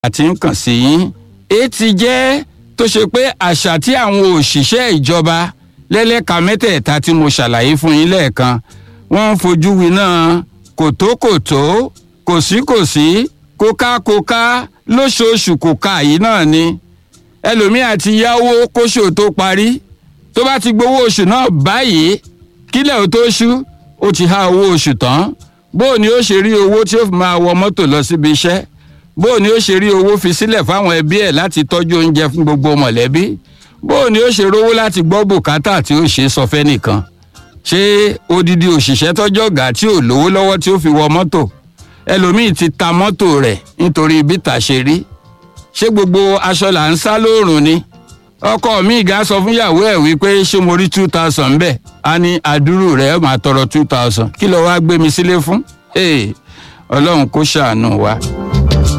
àti ń kàn sí yín èyí ti jẹ́ tó ṣe pé àṣà tí àwọn òṣìṣẹ́ ìjọba lẹ́lẹ́ka mẹ́tẹ̀ẹ̀ta tí mo ṣàlàyé fún yín lẹ́ẹ̀kan wọ́n ń fojú winá kòtókòtó kòsíkòsí kókákóká lóṣooṣù kòká yìí náà ni ẹlòmíà ti yáwó kóṣù tó parí tó bá ti gbowó oṣù náà báyìí kílẹ̀ ò tó ṣú ó ti há owó oṣù tán bóò ni ó ṣe rí owó tí ó fi máa wọ mọ́tò lọ síbi iṣẹ́ bóò ni ó ṣe rí owó fi sílẹ̀ fáwọn ẹbí ẹ̀ láti tọ́jú oúnjẹ fún gbogbo mọ̀lẹ́bí bóò ni ó ṣe rówó láti gbọ́ bùkátà tí ó ṣe sọ fẹ́ nìkan ṣé odidi òṣìṣẹ́ tọ́jọ́ ọ̀gá tí ò lówó lọ́wọ́ tí ó fi wọ mọ́tò ẹlòmíì ti ta mọ́tò rẹ̀ nítorí bítà ṣe rí ṣé gbogbo aṣọ là ń sá lóòrùn ni ọkọ mi ga sọ fún ìyàwó ẹ̀ wípé ṣé mo rí two thousand bẹ́ẹ̀ á ní àdúrú rẹ̀ máa tọrọ two thousand kí ló wá gbé mi sílé fún ọlọ́run kó ṣàánú wa.